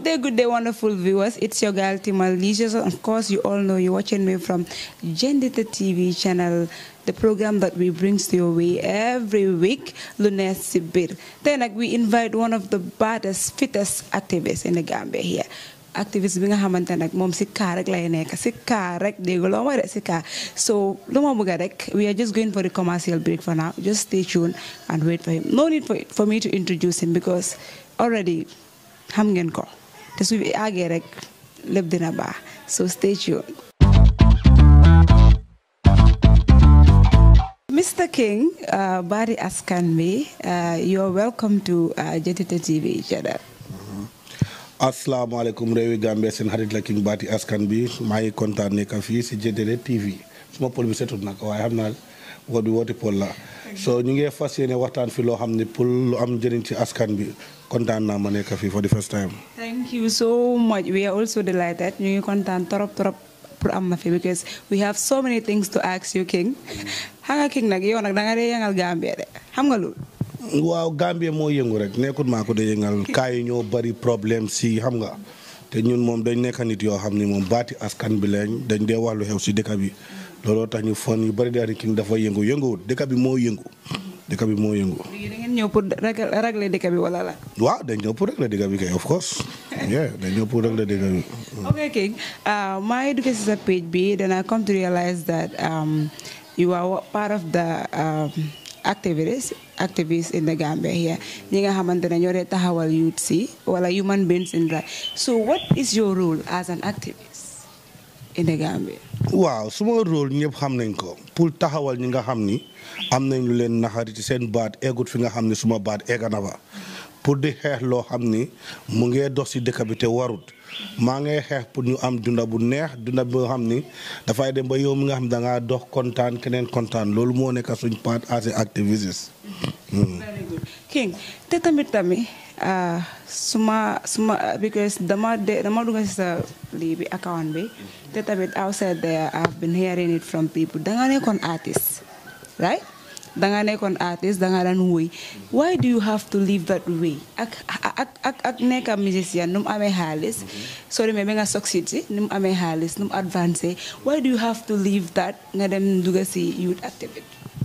day, good day, wonderful viewers. It's your girl Timal Leisure. Of course, you all know you're watching me from Gendita TV channel, the program that we brings to your way every week, Lunes Sibir. Then like, we invite one of the baddest, fittest activists in the Gambia here. activiste bi nga xamante nag moom si kaa rek lay nekk si kaa rek dégg loo ma de si kaa so lu ma bëgg rek we are just going for the commercial break for now just stay tuned and wait for him no need for, for me to introduce him because already xam ngeen ko te su àggee rek lépp dina baax so stay tuned Mr. King, uh, Bari Askan bi, uh, you're welcome to uh, Jetita TV channel. asalaamaaleykum réewi Gambie seen xarit la King Bati askan bi maa ngi kontaan nekk fii si JTT TV suma pol bi setut nag waaye xam naa woot bi wooti pol la so ñu ngi fas yéene waxtaan fi loo xam ne pour lu am njëriñ ci askan bi kontaan naa ma nekk fii for the first time. Thank you so much. We are also delighted. ñu ngi kontaan trop trop pour am na fi because we have so many things to ask you King. xam nga King nag yow nag da nga dee yëngal Gambie de xam nga loolu. waaw Gambie moo yëngu rek nekkut maa ko de yëngal kaa yi ñoo bari problème si xam nga te ñun moom dañ nekk nit yoo xam ni moom baati askan bi lañ dañ dee wax lu xew si dëkk bi looloo tax ñu fon yu bari daal King dafa yëngu yënguwut dëkk bi moo yëngu dëkk bi moo yëngu. léegi da ngeen ñëw pour régler dëkk bi wala la. waaw dañ ñëw pour régler dëkk bi kay of course yeah dañ ñëw pour régler dëkk bi. ok King maa ngi duggee si sa page bi then I come to realize that um, you are part of the um, activists activists in the Gambia here ñi nga xamante ne ñoo dee taxawal youth si wala human beings in right so what is your role as an activist in the Gambia. waaw suma rôle ñëpp xam nañ ko pour taxawal ñi nga xam ni am nañ lu leen naxari ci seen baat eggut fi nga xam ni suma baat egga na fa pour di xeex loo xam ni mu ngee dox si dëkk bi te warut maa ngay xeex pour ñu am dunda bu neex dunda boo xam ni dafay dem ba yow mi nga xam da ngaa dox kontaan keneen kontaan loolu moo nekk suñ part as a activist. very good King te tamit tamit suma suma because dama de dama dugg si sa lii bi account bi te tamit outside there I've been hearing it from people da nga nekkoon artist right da nga nekkoon artist da nga daan woy why do you have to live that way ak ak ak ak nekk musicien nu mu amee xaalis soo demee ba nga succeed si nu mu amee xaalis nu mu advancé why do you have to leave that nga dem dugg si youth activity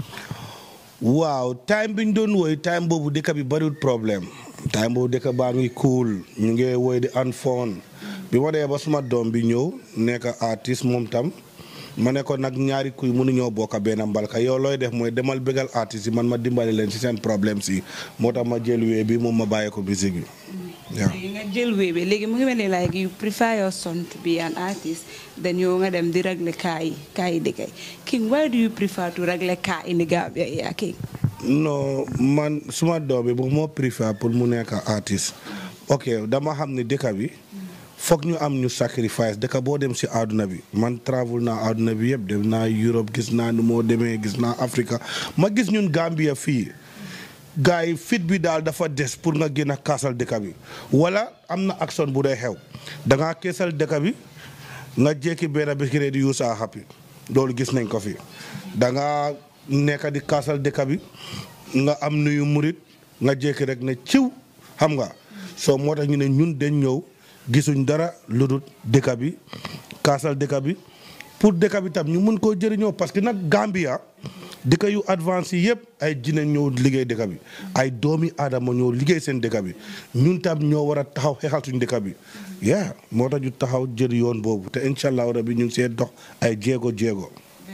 waaw time bi ñu doon woy time boobu dëkk bi bariwul problème time boobu dëkk baa ngi cool ñu ngi woy di an foon bi ma dee ba suma doom bi ñëw nekk artiste moom tam ma ne ko nag ñaari kuy mënuñoo bokk benn mbalka yow looy def mooy demal bégal artiste yi man ma dimbali leen ci seen problème si moo tax ma jël wee bi moom ma bàyyee ko musique bi waaw. léegi nga jël wéy bi léegi mu ngi mel ni like you prefer your son to be an artist then yow nga dem di régler kaa yi kaa yi dëkkay King why do you prefer to régler kaa in the Gambia yaa King non man suma doom bi bu moo préfère pour mu nekk artiste ok dama xam ne dëkk bi foog ñu am ñu sacrifice dëkk boo dem si àdduna bi man travel naa àdduna bi yëpp dem naa Europe gis naa nu moo demee gis naa Afrique ma gis ñun Gambia fii gars yi fit bi daal dafa des pour nga gën a kaasal dëkk bi wala am na action bu dee xew da ngaa keesal dëkk bi nga jékki benn bés di use a happy loolu gis nañ ko fi da nga nekk di kaasal dëkk bi nga am nuyu murit nga jékki rek ne ciw xam nga soo moo tax ñu ne ñun dañ ñëw gisuñ dara lu dul dëkk bi kaasal dëkk bi pour dëkk bi tam ñu mun koo jëriñoo parce que nag Gambia dëkk yu avance yi yëpp ay jine ñoo liggéey dëkk bi ay doomi aadama ñoo liggéey seen dëkk bi ñun tam ñoo war a taxaw xeexal suñ dëkk bi yaa moo tax ñu taxaw jël yoon boobu te incha allah rabi ñu ngi see dox ay jéego jéego.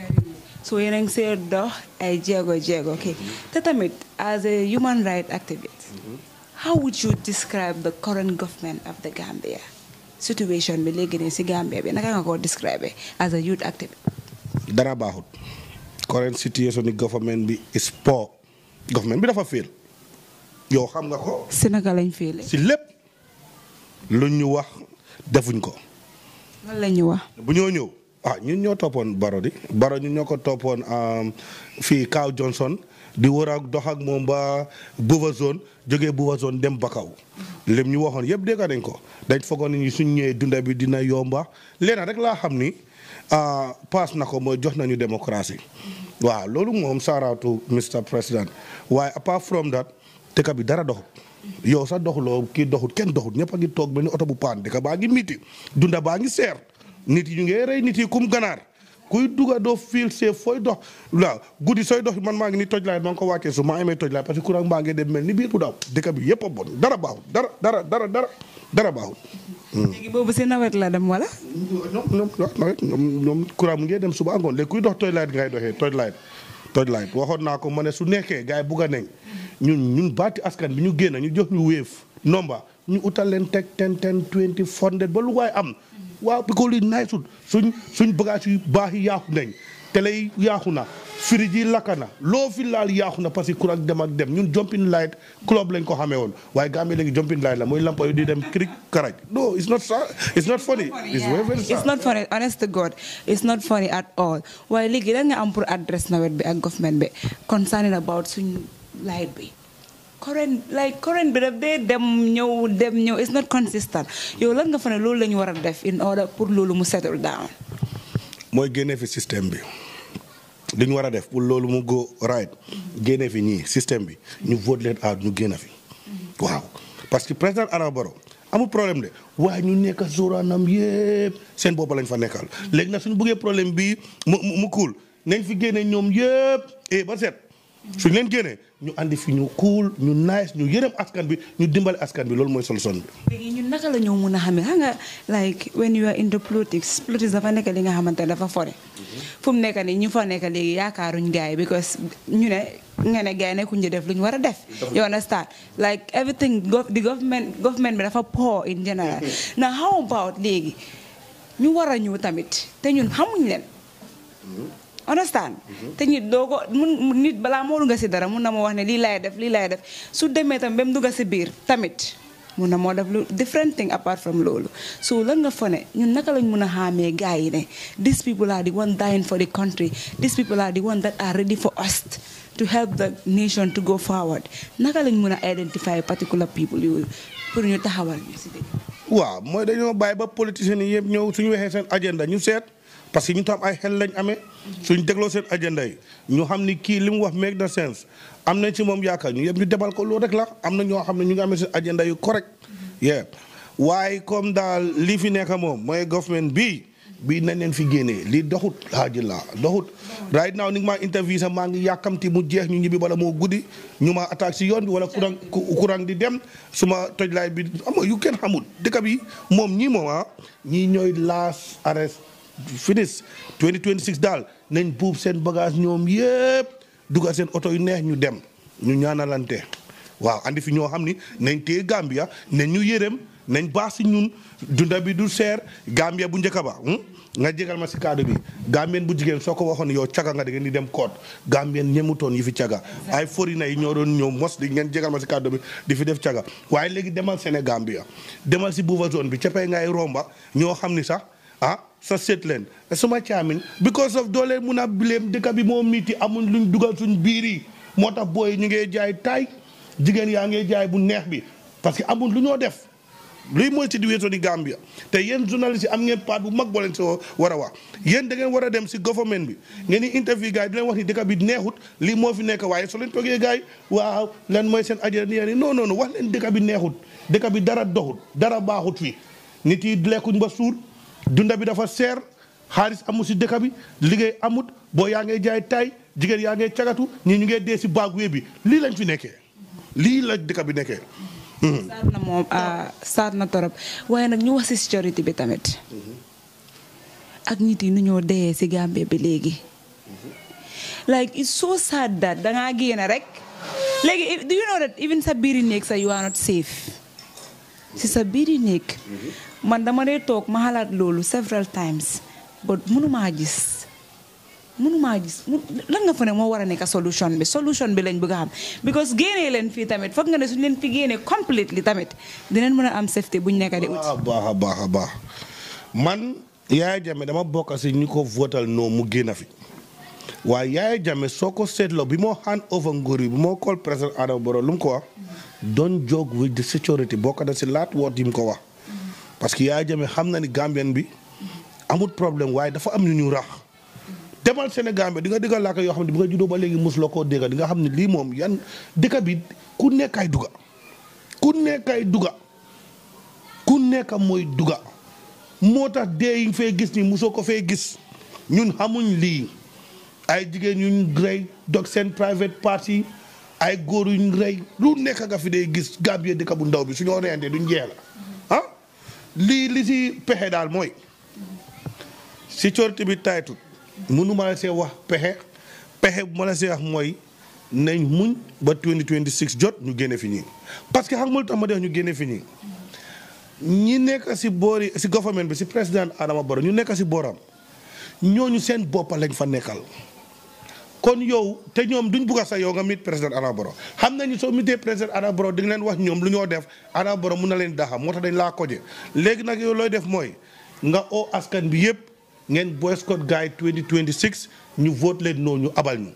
so yéen a ngi see dox ay jéego jéego ok te tamit as a human rights activist how would you describe the current government of the Gambia situation bi léegi nii si Gambia bi naka nga ko describe as a youth activist. dara baaxut current situation ni government bi is poor government bi dafa féel yow xam nga ko si naka lañ féele. si lépp lu ñu wax defuñ ko lan la ñu wax. bu ñoo ñëw ah ñun ñoo toppoon Baro di Baro ñun ñoo ko toppoon fii Kaw Johnson di war ak dox ak moom ba Buuba zone jógee Buuba zone dem Bakaw lim ñu waxoon yëpp dégg nañ ko dañ foogoon ni suñ ñëwee dunda bi dina yomba leena rek laa xam ni paas na ko mooy jox nañu démocratie waaw loolu moom saaraatu Mr President waaye apart from that dëkk bi dara doxut yow sax doxuloo kii doxut kenn doxut ñëpp a ngi toog benn oto bu paan dëkk baa ngi miti dunda baa ngi seer nit yi ñu ngi rey nit yi kum ganaar kuy duga doo feel safe fooy dox waaw guddi sooy dox man maa ngi ni toj laay maa ngi ko wàccee su maa amee toj laay parce que courant baa ngi dem mel ni biir bu daw dëkk bi yëpp a bon dara baaxut dara dara dara dara dara baaxut. léegi boobu si nawet la dem wala. ñoom ñoom nawet ñoom ñoom courant mu ngi dem suba ngoon léegi kuy dox toj laay ngay doxee toj laay toj laay waxoon naa ko ma ne su nekkee gars yi bugg a nañ ñun ñun baati askan bi ñu génn ñu jox ñu wéef nomba ñu utal leen teg ten ten twenty hundred ba lu waay am waaw bi ko lii naay sut suñ suñ bagage yu baax yi yaaxu nañ télé yi yaaxu na firij yi lakka na loo fi laal yaaxu na parce que courant dem ak dem ñun jumping light club lañ ko xamee woon waaye Gambie léegi jumping light la mooy lampa yu di dem cric karaj no it's not it's not funny it's very very sad it's not funny honest to God it's not funny at all waaye léegi lan nga am pour adresse nawet bi ak government bi concerning about suñ light bi current like current bi daf dee dem ñëw dem ñëw it's not consistent yow lan nga fa ne loolu la ñu war a def in order pour loolu mu settle down mooy génne fi système bi li ñu war a def pour loolu mu go right génne fi ñii système bi ñu vote leen out ñu génn fi waaw parce que président Adama Barrow amul problème de waaye ñu nekk zoranam yëpp seen bopp lañ fa nekkal léegi nag suñu bëggee problème bi mu mu kuul nañ fi génne ñoom yëpp e ba set suñ leen génnee ñu andi fi ñu cool ñu nice ñu yërëm askan bi ñu dimbale askan bi loolu mooy solution bi. léegi ñun naka la ñoo mun a xamee xam nga like when you are into politics politics dafa nekk li nga xamante ne dafa fore fu mu nekk nii ñu fa nekk léegi yaakaaruñ gars yi because ñu ne nga ne gars yi nekkuñ di def lu ñu war a def. you understand like everything the government government bi dafa poor in general now how about léegi ñu war a ñëw tamit te ñun xamuñ leen. understand te nit doo ko mun nit balaa moo dugga si dara mun na moo wax ne lii laay def lii laay def su demee tam ba mu dugga si biir tamit mun na moo def lu different thing apart from loolu so lan nga fa ne ñun naka lañ mun a xaamee gars yi ne these people are the one dying for the country these people are the one that are ready for us to help the nation to go forward naka lañ mun a identify particular people yooyu pour ñu taxawal ñu si dëgg waaw mooy dañoo bàyyi ba politiciens yi yëpp ñëw suñu waxee seen agenda ñu seet parce que ñu tam ay xel lañ amee suñ dégloo seen agenda yi ñu xam ni kii li mu wax make na sense am nañ ci moom yaakaar ñu yëpp ñu demal ko loolu rek la am na ñoo xam ne ñu ngi amee seen agenda yu correct yeah waaye comme daal lii fi nekk moom mooy government bii bii nañ leen fi génnee lii doxut haaji la doxut right now ni nga maa interview sax maa ngi yàkkamti mu jeex ñu ñibbi bala moo guddi ñu ma attaque si yoon bi wala courant courant di dem suma toj laay bi ama yu kenn xamul dëkk bi moom ñii moom ah ñii ñooy last arrest finis 2026 daal nañ buub seen bagage ñoom yëpp dugal seen oto yu neex ñu dem ñu ñaanalante waaw andi fi ñoo xam ni nañ téye Gambia nañ ñu yërëm nañ baax si ñun dunda bi du seer Gambia bu njëkk ba nga jégal ma si kaddu bi Gambien bu jigéen soo ko waxoon yow caga nga da ngeen di dem koot Gambien ñemutoon yi fi caga ay forina yi ñoo doon ñëw mos di ngeen jégal ma si kaddu bi di fi def caga waaye léegi demal Sénégambia demal si bouva zone bi capay ngay romba ñoo xam ni sax ah sa seet leen suma caamin because of doolee mun a bileem dëkk bi moo miiti amuñ luñ dugal suñ biir yi moo tax booy ñu ngee jaay taay jigéen yaa ngee jaay bu neex bi parce que amuñ lu ñoo def luy mooy situation di Gambia te yéen journaliste yi am ngeen part bu mag boo leen soo war a wax yéen da ngeen war a dem si government bi ngeen di interview gars yi di leen wax ni dëkk bi neexut lii moo fi nekk waaye soo leen toogee gars yi waaw lan mooy seen agenda ni non non non wax leen dëkk bi neexut dëkk bi dara doxut dara baaxut fi nit yi lekkuñ ba suur dunda bi dafa seer xaalis amul si dëkk bi liggéey amut boo yaa ngay jaay tay jigéen yaa ngay cagatu ñii ñu ngee dee si baagwee bi lii lañ fi nekkee lii la dëkk bi nekkee saat na moom saat na torop waaye nag ñu wax si sécurité bi tamit ak nit yi nu ñoo deyee si Gambie bi léegi like it's so sad that dangaa génn rek léegi do you know that even sa biiri néeg sa you are not safe si sa biiri néeg man dama dee toog ma xalaat loolu several times but mënumaa gis mënumaa gis lan nga fa ne moo war a nekk solution bi solution bi lañ bëgg a xam because génnee leen fii tamit foog nga ne suñu leen fi génnee completely tamit dinañ mën a am safety buñ nekk di ut a baax a baax a baax man Yaya Jammeh dama bokk si ñu ko votal noo mu génn fi waaye Yaya Jammeh soo ko seetloo bi moo hand over nguur bi bi moo call président Adama Barrow lu mu ko wax don't joke with the security bokk na si laat woot yi mu ko wax parce que Yaya Jammeh xam na ni Gambien bi amul problème waaye dafa am ñu ñu rax demal Sénégal bi di nga dégg làkk yoo xam ne bi nga juddoo ba léegi mosuloo koo dégg di nga xam ne lii moom yan dëkk bi ku nekkaay duga ku nekkay duga ku nekk mooy duga moo tax dee yi nga fee gis ni mosoo ko fee gis ñun xamuñ lii ay jigéen yuñ rey dog seen private party ay góor yuñ rey lu nekk nga fi dee gis Gambie dëkk bu ndaw bi suñoo reyandee duñ jeex la ah lii li si pexe daal mooy sécurité bi taytut mënu ma la see wax pexe pexe bu ma la see wax mooy nañ muñ ba 2026 jot ñu génne fi ñii parce que xam nga lu tax ma def ñu génne fi ñii ñi nekk si boori si government bi si président Adama Barrow ñu nekk si booram ñooñu seen boppa lañ fa nekkal kon yow te ñoom duñ bugg a sax yow nga mit président Adama Barrow xam nañu soo mitee président Adama Barrow di nga leen wax ñoom lu ñoo def Adama Barrow mun na leen daxa moo tax dañ laa koje léegi nag yow looy def mooy nga oo askan bi yëpp ngeen boycott gars yi 2026 ñu vote leen noonu ñu abal ñu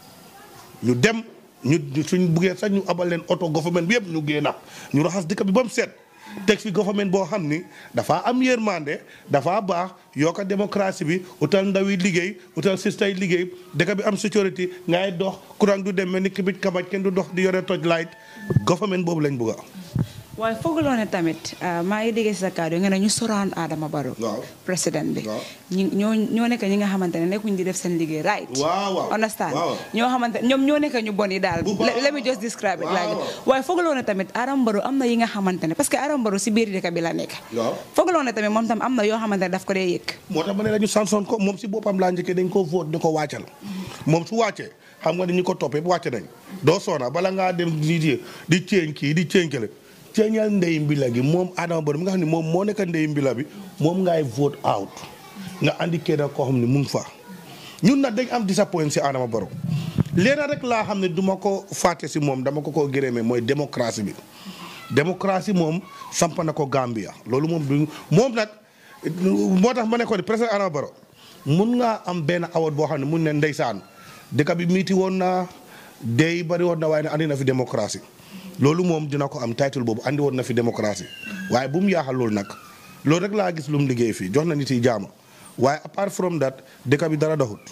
ñu dem ñu suñ buggee sax ñu abal leen oto government bi yëpp ñu génn ñu raxas dëkk bi ba mu set teg fi government boo xam ni dafa am yërmande dafa baax yokk démocratie bi utal ndaw yi liggéey utal sista yi liggéey dëkk bi am sécurité ngay dox courant du dem mel ni kibit kabaj kenn du dox di yore toj light government boobu lañ bëgg waaye fooguloo ne tamit maa ngi déggee si sa kàddu nga ne ñu soraan Adama Barrow waaw président bi waaw. ñi ñoo ñoo nekk ñi nga xamante ne nekkuñ di def seen liggéey right waaw waaw understand waaw. ñoo xamante ñoom ñoo nekk ñu bon yi daal Bu baax. let me just describe it like Waaw. that waaye fooguloo ne tamit Adama Barrow am na yi nga xamante ne parce que Adama Barrow si biir dëkk bi la nekk waaw fooguloo ne tamit moom tam am na yoo xamante ne daf ko dee yëg moo tax ma ne la ñu sansoon ko moom si boppam laa njëkkee dañ ko vote di ko wàccal moom su wàccee xam nga ni ñu ko toppee wàcce nañ doo soona bala ngaa dem di di di ceeñ kii di ceeñ kele ceeñal ndey mbila gi moom Adama Barrow mi nga xam ne moom moo nekk ndey mbila bi moom ngay vote out nga andi kenn koo xam ne mu ngi fa ñun nag dañ am disappoint si Adama Barrow leena rek laa xam ne du ma ko fàtte si moom dama ko koo gërëmee mooy démocratie bi démocratie moom samp na ko Gambia loolu moom du moom nag moo tax ma ne ko di président Adama Barrow mun ngaa am benn award boo xam ne mun ne ndeysaan dëkk bi miiti woon na dey bari woon na waaye ne andi na fi démocratie loolu moom dina ko am title boobu andi woon na fi démocratie waaye bu mu yaaxal loolu nag loolu rek laa gis lu mu liggéey fii jox na nit yi jaama waaye apart from that dëkk bi dara doxut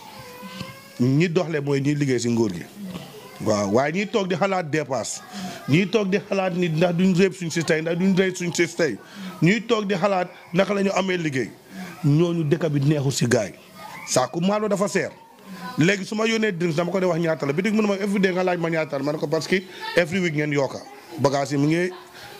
ñi doxle mooy ñiy liggéey si nguur gi waaw waaye ñiy toog di xalaat dépasse ñiy toog di xalaat nit ndax duñ réeb suñ si tey ndax duñ rey suñ si tey ñuy toog di xalaat naka la ñu amee liggéey ñooñu dëkk bi neexul si gaay saaku maalo dafa seer léegi su ma yónnee drinks dama ko dee wax ñaata la bi dig mu ne ma every day nga laaj ma ñaata la ma ne ko parce que every week ngeen yokka bagage yi mu ngi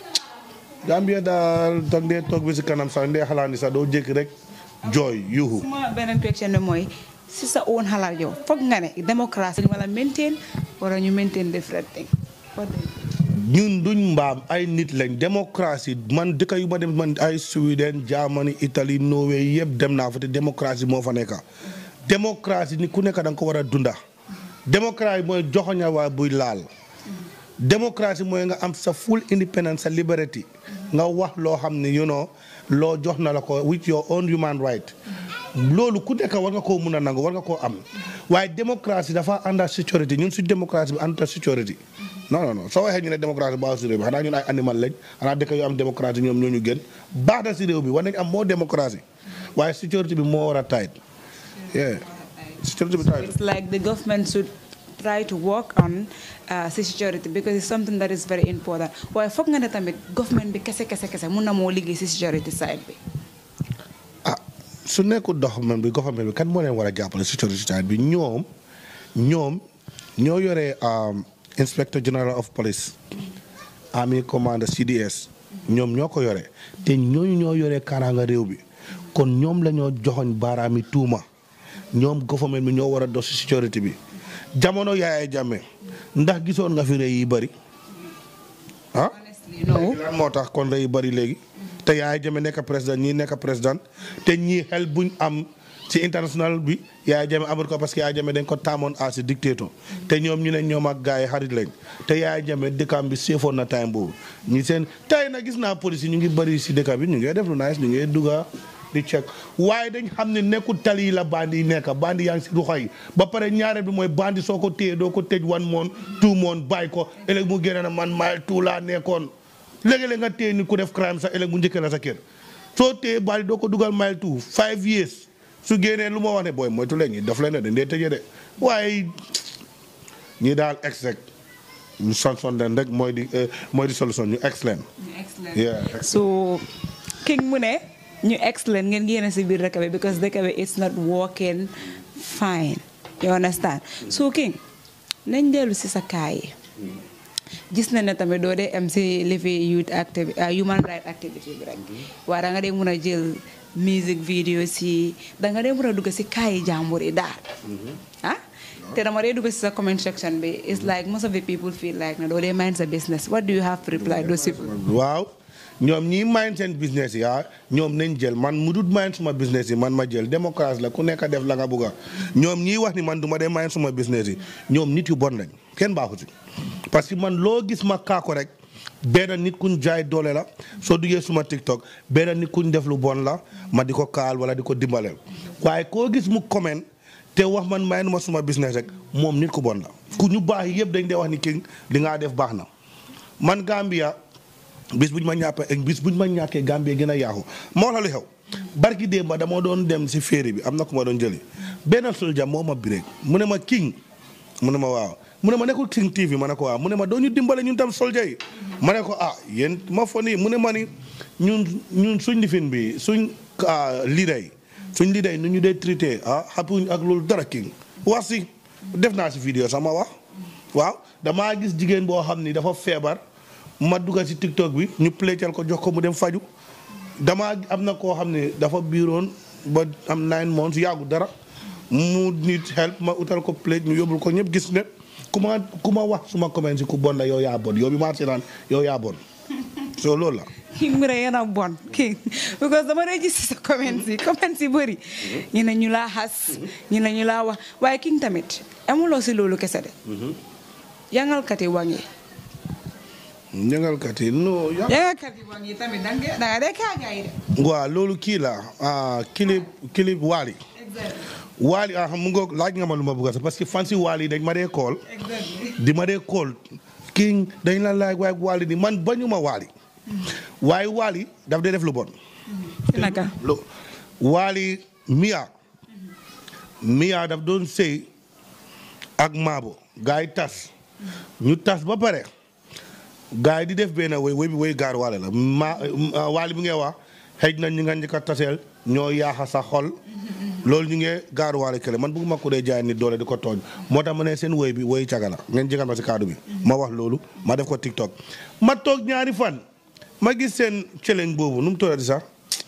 Gambia daal toog dee toog bi si kanam sax ndee xalaat ni sax doo jékki rek jooy yuuxu suma beneen question bi mooy si sa own xalaat yow foog nga ne démocratie wala maintain wala ñu maintain different thing What do you think? ñun duñ mbaam ay nit lañ démocratie man dëkk yu ma dem man ay Sweden Germany Italie Norway yëpp dem naa fa te démocratie moo fa nekk démocratie ni ku nekk da nga ko war a dunda démocratie mooy joxoña waa buy laal démocratie mooy nga am sa full independence sa liberty nga wax loo xam ne you know loo jox na la ko with your own human right loolu ku nekk war nga koo mun a nangu war nga koo am waaye démocratie dafa ànd ak sécurité ñun si démocratie bi ànd ak sécurité non non non soo waxee ñu ne démocratie baax si réew bi xanaa ñun ay animal lañ xanaa dëkk yu am démocratie ñoom ñoo ñu gën baax na si réew bi war nañ am moo démocratie waaye sécurité bi moo war a tight yeah sécurité bi tight It's like the government should try to work on uh, security because it's something that is very important waaye foog nga ne tamit government bi kese kese kese mun na moo liggéey si security side bi ah su nekkul doxalin bi government bi kan moo leen war a jàppale sécurité side bi ñoom ñoom ñoo yore um, inspector general of police army commander CDS ñoom ñoo ko yore te ñooñu ñoo yore kaaraanga réew bi kon ñoom la ñoo joxoñ baaraami tuuma ñoom government bi ñoo war a dox si sécurité bi jamono Yaya Jammeh ndax gisoon nga fi rëy yi bëri ah. honestly no lan moo tax kon rëy bëri léegi te Yaya Jammeh nekk président ñii nekk président te ñii xel buñ am ci international bi Yaya Jammeh amul ko parce que Yaya Jammeh dañ ko taamoon à si dictateur te ñoom ñu ne ñoom ak gars yi xarit lañ te Yaya Jammeh dëkkam bi seefoon na time boobu ñi seen tey na gis naa police yi ñu ngi bëri si dëkk bi ñu ngi def lu nice ñu ngi dugga di check waaye dañ xam ne nekkul tali yi la bandi yi nekk bandi yaa ngi si ruxa yi ba pare ñaareel bi mooy bandi soo ko téye doo ko tëj one month two month bàyyi ko ëllëg mu génne na man mile two laa nekkoon léegi-léeg nga téye ni ku def crime sax ëllëg mu njëkkee la sa kër soo téye bandi doo ko dugal mile two five years su génnee lu ma wax ne booy moytu leen ñi daf leen ne dañ dee tëjee de waaye ñi daal ex rek ñu son son leen rek mooy di eh, mooy di solution ñu excellent excellent yeah so king mu ne ñu excellent ngeen génn si biir dëkk bi because dëkk bi it's not working fine you understand so king nañ dellu si sa kaay yi gis na ne tamit doo dee am si lifi youth activi human right activity bi rek waaye da nga dee mun a jël music video si da nga dee mun a dugg si kaay yi jàmbur yi daal ah te dama dee dugg si sa comment section bi it's like most of the people feel like na doo dee mind sa business what do you have to reply those people waaw ñoom ñii mind seen business yi ah ñoom nañ jël man mu dut mind suma business yi man ma jël démocratie la ku nekk def la nga bugg a ñoom ñii wax ni man du ma dee mind suma business yi ñoom nit yu bon lañ kenn baaxu ci parce que man loo gis ma kaako rek benn nit kuñ jaay doole la soo duggee suma TikTok benn nit kuñ def lu bon la ma di ko kaal wala di ko dimbaleel waaye koo gis mu comment te wax man may ma suma business rek moom nit ku bon la ku ñu baax yi yëpp dañ dee wax ni king li ngaa def baax na man Gambia bis buñ ma ñàppee bis buñ ma ñàkkee Gambie gën a yaaxu moo la lu xew barki démb dama doon dem si féeri bi am na ku ma doon jëli benn soldier moo ma bireeg mu ne ma king mu ne ma waaw mu ne ma nekkul king TV ma ne ko waaw mu ne ma doo ñu dimbale ñun tam soldier yi ma ne ko ah yéen ma fo nii mu ne ma ni ñun ñun suñ lifin bi suñ leader yi suñ leader yi nu ñu dee traité ah xapuñ ak loolu dara king wax si def naa si vidéo sama wax waaw damaa gis jigéen boo xam ni dafa feebar ma dugal si TikTok bi ñu plécal ko jox ko mu dem faju damaa am na koo xam ne dafa biiroon ba am nine months yàggu dara mu nit help ma utal ko plate ñu yóbbul ko ñëpp gis ne ku ma ku ma wax suma comment si ku bon la yow yaa bon yow bi maa seetaan yow yaa bon so loolu la king mu ne yéen a bon king because dama dee gis sa comments yi comments yi bëri ñu ne ñu laa xas ñu ne ñu laa wax waaye king tamit amuloo si loolu kese de yangalkat yi waŋ yi ñangalkat yi non ya yangalkat yi waŋ yi tamit da nga da nga dee kaagaa yi de waaw loolu kii la ah clip clip waali exactly waali ah mu ngoog laaj nga ma lu ma bëgg a sax parce que fan si waali dañ ma dee kool exactly di ma dee kool king dañ la laaj waaye waali ni man bañu ma waali waaye waali daf dee def lu bon naka lu waali miya miya daf doon sëy ak maabo gars yi tas ñu tas ba pare gars yi di def benn woy woy bi woy gaar waale la ma waali bi ngay wax xëj na ñi nga njëkk a taseel ñoo yaaxa sa xol loolu ñu ngi gaar waale kële man bëgguma ko dee jaay nit doole di ko tooñ moo tax ma ne seen woy bi woy caga la ngeen jégal ma si kaddu bi ma wax loolu ma def ko TikTok ma toog ñaari fan ma gis seen challenge boobu nu mu tuddati sax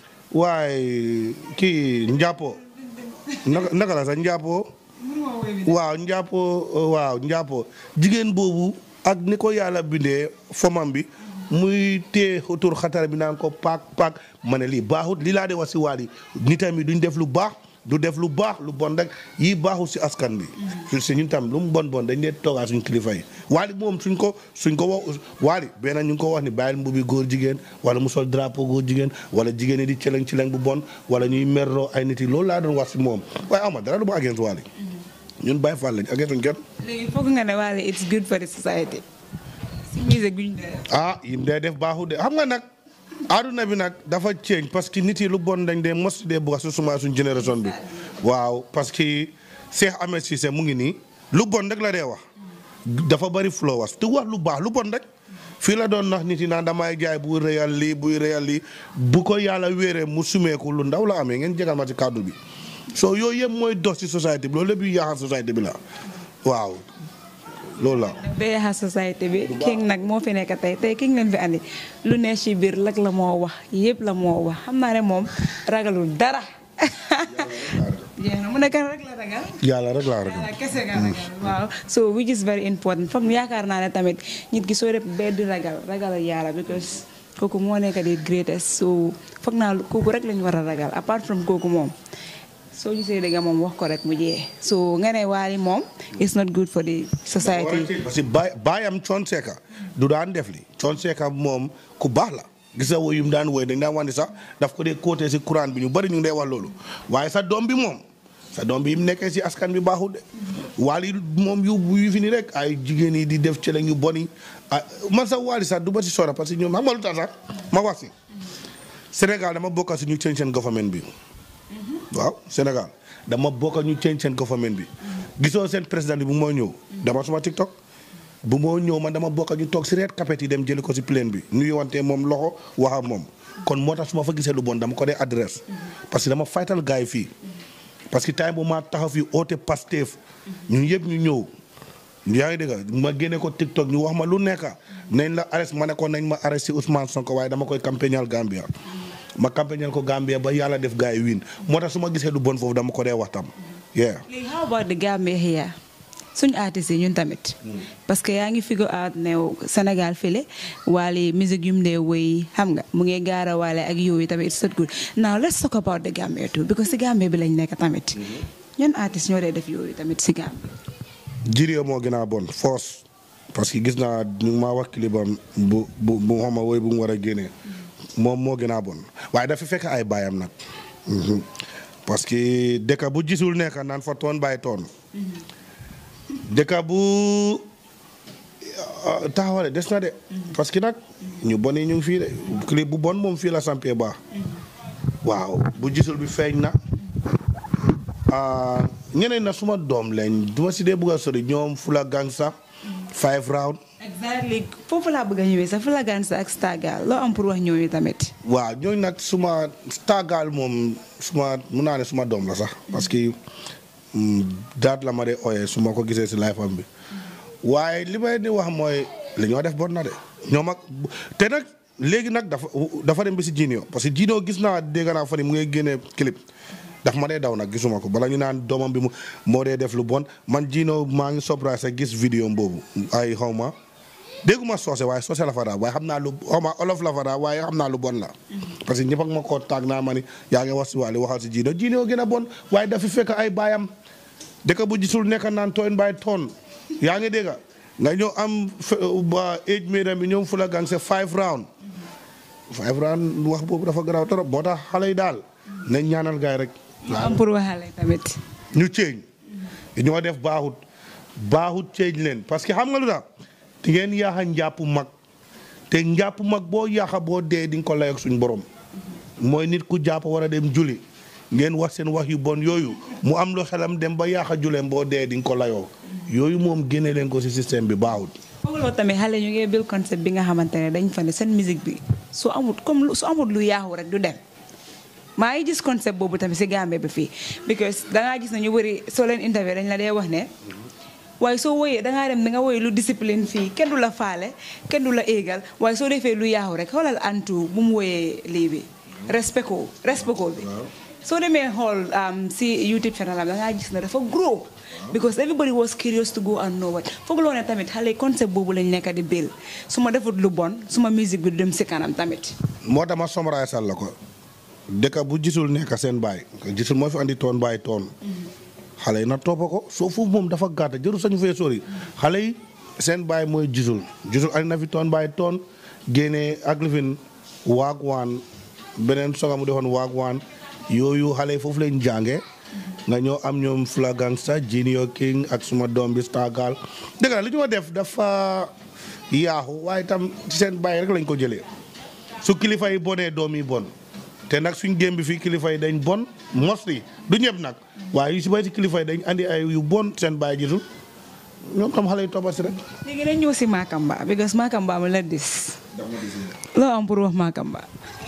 waaye kii njàppo naka naka la sax njàppo waaw njàppo waaw njàppo jigéen boobu ak ni ko yàlla bindee fomam bi muy tee tur xatar bi naan ko paak paak ma ne lii baaxut lii laa de wax si waal yi nitam yi duñ def lu baax du def lu baax lu bon rek yii baaxul si askan bi si ñun tam lu mu bon bon dañ dee toogaa suñ kilifa yi waali moom suñ ko suñ ko wax waali benn ñu ngi ko wax ni bàyyil mbubi góor jigéen wala mu sol drapeau góor jigéen wala jigéen yi di celeng celeng bu bon wala ñuy merloo ay nit yi loolu laa doon wax si moom waaye ama dara du ma against waali ñun bàyyi faal lañ against kenn léegi foog nga ne waale it's good for the society si musique bi ñu dee def ah yim dee def baaxul de xam nga nag aduna bi nag dafa change parce que nit yi lu bon dañ dee mos dee bugg su suma suñ génération bi waaw parce que Cheikh Ahmed Cissé mu ngi nii lu bon rek la dee wax dafa bari flowers te wax lu baax lu bon rek fii la doon nax nit yi naan damay jaay buy réyal lii buy réyal lii bu ko yàlla wéeree mu sumeeku lu ndaw la amee ngeen jégal ma ci kàddu bi soo yooyu yëpp mooy dox ci société bi loolu lépp yu yaaxal société bi la waaw loolu la bee xa société bi king nag moo fi nekk tey tey king leen fi andi lu ne ci biir lak la moo wax yëpp la moo wax xam naa ne moom ragalul dara jeex na mu nekk rek la ragal yàlla rek laa rek yàlla kese nga ragal waaw so which is very important foog yaakaar naa ne tamit nit ki soo def bee di ragal ragal yàlla because kooku moo nekk di greatest so foog naa kooku rek lañu war a ragal apart from kooku moom soo gisee dëgg moom wax ko rek mu jee so nga ne waali moom it's not good for the society parce que baay baayam Thione Seck du daan def li Thione Seck moom ku baax la gis nga woy yu mu daan woy dañ daan wàññi sax daf ko dee côté si courant bi ñu bari ñu ngi dee wax loolu waaye sa doom bi moom sa doom bi yi mu nekkee si askan bi baaxul de waali moom yu yu fi ni rek ay jigéen yi di def cëleñ yu bon yi ah man sax waali sax du ba si sora parce que ñoom xam nga lu tax sax ma wax si Sénégal dama bokka si ñu change seen government bi waaw Sénégal dama bokk ñu change seen government bi gisoo seen président bi bu mooy ñëw dama suma TikTok bu moo ñëw man dama bokk ñu toog si red carpet yi dem jëli ko si plane bi nuyu wante moom loxo wax ak moom kon moo tax su ma fa gisee lu bon dama ko dee adresse parce que dama faytal gars yi fii parce que time bu ma taxaw fii oote Pastef ñun yëpp ñu ñëw yaa ngi dégg ma génne ko TikTok ñu wax ma lu nekk nañ la arrest ma ne ko nañ ma arrest si Ousmane Sonko waaye dama koy campagnal Gambia ma campagnal ko Gambia ba yàlla def gars yi win moo tax su ma gisee lu bon foofu dama ko dee waxtam yeah léegi how about the Gambia here suñu artistes yi ñun tamit parce que yaa ngi figure out ne Sénégal file waale musique yu mu dee woy xam nga mu ngi gaara waale ak yooyu tamit it's not good now let's talk about the Gambia too because si Gambia bi lañ nekk tamit ñun artistes ñoo dee def yooyu tamit si Gambia Jirio moo gën a bon force parce que gis naa ñu ngi maa wax kilibam bu bu bu xam woy bu mu war a génnee moom moo gën a bon waaye dafa fekk ay baayam nag parce que dëkk bu gisul nekk naan fa toon bàyyi toon dëkk bu taxawale des na de parce que nag ñu bon yi ñu ngi fii de clip bu bon moom fii la sampee baax waaw bu gisul bi feeñ na ñeneen na suma doom lañ duma si dee bëgg a sori ñoom Fula Gangsa five round exactly foofu laa bëgg a ñëwee sax Fula Gangsa ak Stargal loo am pour wax ñooñu tamit waaw ñooñu nag suma Stargal moom suma mun naa ne suma doom la sax parce que daat la ma de ooyee su ma ko gisee si life am bi waaye li may di wax mooy li ñoo def bon na de ñoom ak te nag léegi nag dafa dafa dem bi si Jinio parce que Jinio gis naa dégg naa fa ni mu ngi génnee clip daf ma dee daw nag gisuma ko bala ñu naan doomam bi mu moo dee def lu bon man Jinio maa ngi surprise ak gis vidéo boobu ay xaw ma dégguma soose waaye soose la fa daa waaye xam naa lu xaw ma olof la fa daa waaye xam naa lu bon la parce que ñëpp ak ma koo taag naa ma ni yaa ngi wax si wàllu waxal si Jinio Jinio gën a bon waaye dafa fekk ay baayam dëkk bu gisul nekk naan tooyn baay toon yaa ngi dégg nga ñëw am ba age made bi ñoom Fula Gangsa five round five round wax boobu dafa garaaw trop moo tax xale yi daal nañ ñaanal gaay rek loo am pour waxale tamit ñu ceeñ ñoo def baaxut baaxut ceeñ leen parce que xam nga lu tax di ngeen yaaxa njàpp mag te njàpp mag boo yaaxa boo dee di nga ko layoog suñ borom mooy nit ku jàpp war a dem juli ngeen wax seen wax yu bon yooyu mu am lu xelam dem ba yaaxa juleem boo dee di nga ko layoo yooyu moom génne leen ko ci système bi baaxut foog loolu tamit xale ñu ngi bil concept bi nga xamante ne dañ fa ne seen musique bi su amut comme su amut lu yaaxu rek du dem maa ngi gis concept boobu tamit si Gambie bi fii because dangaa gis ne ñu bëri soo leen interview dañ la dee wax ne waaye soo woyee dangaa dem da nga woy lu discipline fii kenn du la faale kenn du la éegal waaye soo defee lu yaaxu rek xoolal antu bu mu woyee lii bi respect ko respect ko bi soo demee xool si YouTube channel am dangaa gis ne dafa grow because everybody was curious to go and know what foog loo ne tamit xale concept boobu lañ nekk di bil su ma defut lu bon suma musique bi du dem si kanam tamit moo tax ma somraay sal la ko dëkk bu gisul nekk seen baay gisul moo fi andi toon baay toon xale yi na toppa ko soo foofu moom dafa gàtta jëru sañu fee sori xale yi seen baay mooy gisul gisul andi na fi toon baay toon génnee ak lifin waag waan beneen soga mu defoon waag waan yooyu xale yi foofu lañ jànge nga ñëw am ñoom Fula Gangsa Junior King ak suma doom bi Stargal dëgg la li ñu def dafa yaaxu waaye tam ci seen baay rek lañ ko jëlee su kilifa yi bonee doom yi bon te nag suñ gém bi fii kilifa yi dañ bon mostly du ñëpp nag waaye yu si bay si kilifa yi dañ andi ay yu bon seen baay gisul ñoom tam xale yi toppa si rek léegi nañ ñëw si Makamba because Makamba mu la dis loo am pour wax Makamba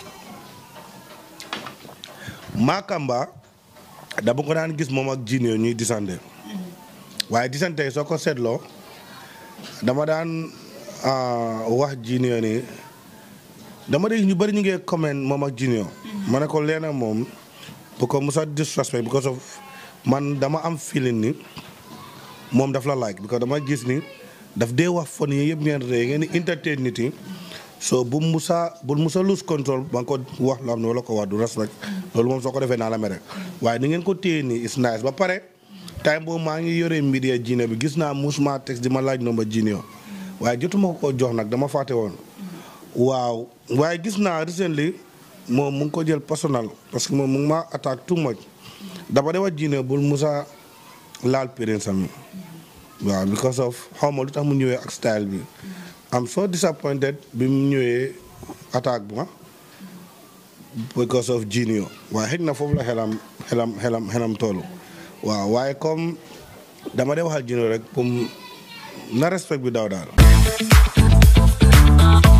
Makamba dama ko daan gis moom ak Junior ñuy disante waaye disante yi soo ko seetloo dama daan wax Junior ni dama dégg ñu bëri ñu ngi comment moom ak Junior ma ne ko leena moom bu ko musa disrespect because of man dama am feeling ni moom daf la like because dama gis ni daf dee wax fon yi yëpp ngeen ree ngeen di entertain nit yi so bu musa bu musa lose control ba nga ko wax loo xam ne wala ko wax du respect loolu moom soo ko defee naa la mere waaye ni ngeen ko téye nii is nice ba pare time boobu maa ngi yore media Junior bi gis naa musuma text di ma laaj nomba Junior waaye jotuma ko ko jox nag dama fàtte woon waaw waaye gis naa recently moom mu ngi ko jël personnel parce que moom mu ngi ma attaque too much dama de wax Junior bul musa laal parents am waaw because of xaw ma lu tax mu ñëwee ak style bi am so disappointed bi mu ñëwee attaque ba because of Junior waaye xëy na foofu la xelam xelam xelam xelam toolu waaw waaye comme dama dee waxal Junior rek pour na respect bi daw daal